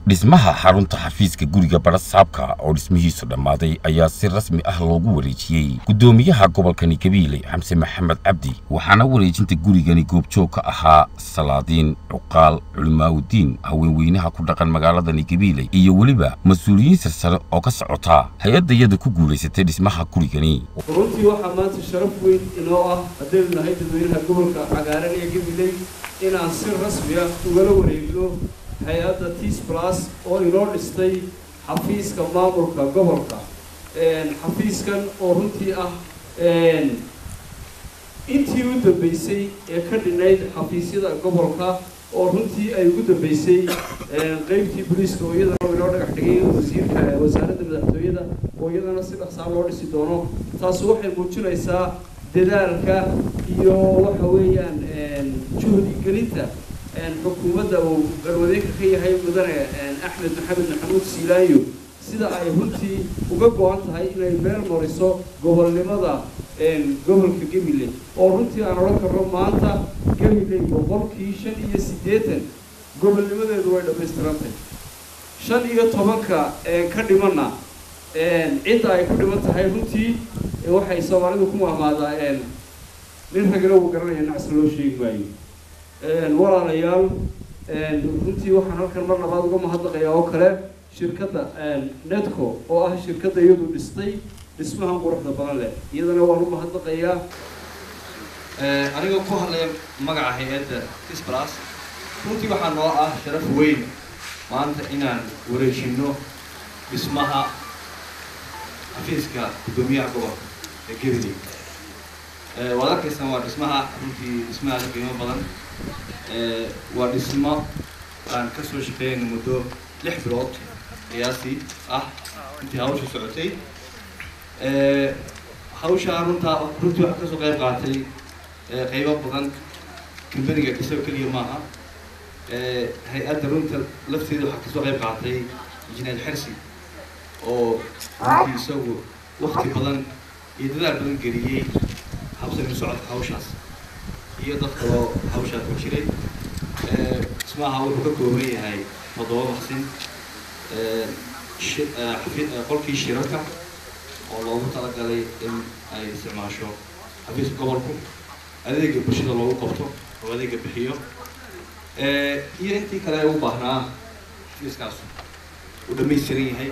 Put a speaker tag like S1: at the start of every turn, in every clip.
S1: dhismaha xarunta xafiiska guriga barasaabka oo dhismihiisu dhammaaday ayaa si rasmi ah loogu wareejiyey guddoomiyaha gobolkani gabiile xamse maxamed cabdi waxaana wareejinta gurigani goobjoog ka ahaa salaadiin cuqaal culimaawudiin haweenweynaha ku dhaqan magaaladani gabiile iyo weliba mas-uuliyiin sarsare oo ka socota hay-addayada ku guulaysatay dhismaha gurigani
S2: runtii waxaa maanta sharaf weyn inoo ah haddaynu nahay dadweynaha gobolka cagaaran ee gabiley inaan si rasmi ah ugala wareegno hay-adda tis plus oo inoo dhistay xafiiska maamulka gobolka xafiiskan oo runtii ah intii u dambeysay ee ka dhinayd xafiisyada gobolka oo runtii ay ugu dambeysay qeybtii booliiska oo iyadana inoo dhagax dhigay wasiirka wasaaradda madaxtooyada oo iyadana si dhaqsaa loo dhisi doono taasi waxay muujinaysaa dadaalka iyo waxa weeyaan juhdi gelinta xukuumadda uu garwadeenka ka yahay mudane axmed maxamed maxamuud siilaayo sida ay runtii uga go-an tahay inay meel mariso gobolnimada gobolka gabiley oo runtii aan odhan karno maanta gabiley boqolkii shan iyo siddeetan gobolnimadeedu way dhammaystirantay shan iyo tobanka ka dhimanna cidda ay ku dhiman tahay runtii waxay soomaalidu ku mahmaadaa nin ragana uu garanaya nacsi loo sheegi maayo walaalayaal runtii waxaan halkan mar labaad uga mahadnaqayaa oo kale shirkadda netco oo ah shirkadda iyadu dhistay dhismahan quruxda badan leh iyadana waan u mahadnaqayaa
S3: anigoo ku hadlaya magaca hay-adda tisblas runtii waxaa noo ah sharaf weyn maanta inaan wareejino dhismaha xafiiska guddoomiyaha gobolka ee gabiley waad arkaysaan waa dhismaha runtii dhismahaas qiimo badan waa dhismo aan ka soo shaqeeyayna muddo lix bilood qiyaasii ah intii hawsha socotay hawshaa runtaa runtii waxaa kasoo qayb qaatay qaybo badan kambaniga isaga keliya maaha hay-adda runta lafteeda waxaa kasoo qayb qaatay injineer xersi oo runtii isagu wakti badan iyo dadaal badan geliyey habsami socodka hawshaas iyo dad kaloo hawshaa ku jiray dhismaha wuxuu ka kooban yahay toddoba maqsin qolkii shirarka oo loogu talagalay in ay isticmaasho xafiiska gobolku adeega bulshada loogu qabto oo adeega bixiyo iyo intii kale ay u baahnaa xafiiskaas uu dhamaystiran yahay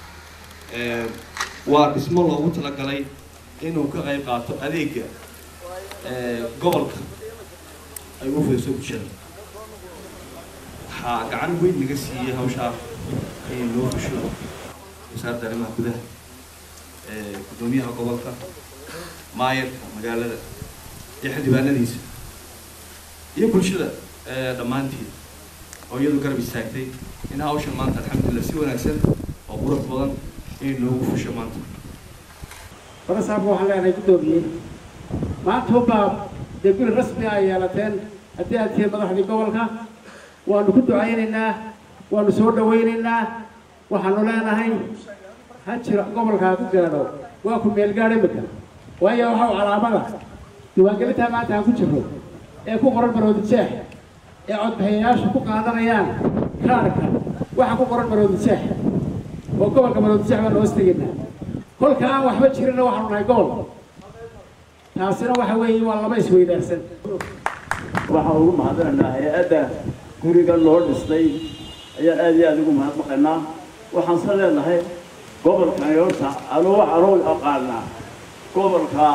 S3: waa dhismo loogu talagalay inuu ka qayb qaato adeega gobolka ay u fayso bulshada waxaa gacan weyn naga siiyey hawshaa in loo fusho wasaaradda arrimaha gudaha guddoomiyaha gobolka maayarka magaalada iyo xildhibaanadiisa iyo bulshada dhammaanteed oo iyadu garab istaagtay in hawshan maanta alxamdulillah si wanaagsan oo qurux badan in loogu fusho maanta
S4: barasaabka waxaan leenahay guddoomiyey maanta hubbaa dee guri rasmi a yeelateen haddii aad tihiin madaxdii gobolka waanu ku ducaynaynaa waanu soo dhawaynaynaa waxaanu leenahay ha jira gobolkaa ku gaadho waa ku meelgaadh imika waayo waxau calaamada diiwaangelintaa maanta aan ku jirro ee ku qoran maroodi jeex ee codbixiyayaashu ku qaadanayaan kaarhka waxa ku qoran maroodi jeex oo gobolka maroodi jeex baanu hoos tegaynaa kolka aan waxba jirinna waxaanu nahay gobol taasina waxa weeye waa laba isweydaarsan
S5: waxaan ugu mahadinaynaa hay-adda guriga loo dhistay ayaan aad iyo aada ugu mahadnaqaynaa waxaan se leenahay gobolkani horta anuu anuu aqaanaa gobolka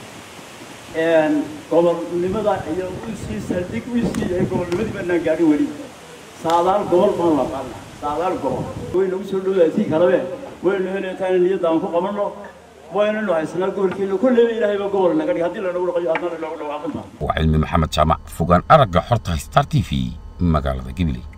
S5: gobolnimada iyo usii saldhig usii yahay gobolnimadii baanaan gaadhin weli saadaal gobol baan la aqaana saadaal gobol way nagu soo dhowdaasii kalabe waynu helaytaan niyadda aan ku qabanno waynanu haysanaa gobolkeena kulleyba ilaahayba gobol naga dhig haddii lanagu dhaqayo haddana loogu dhawaaqinta
S1: waa cilmi maxamed jaamac fogaan aragga xorta star t v magaalada gabiley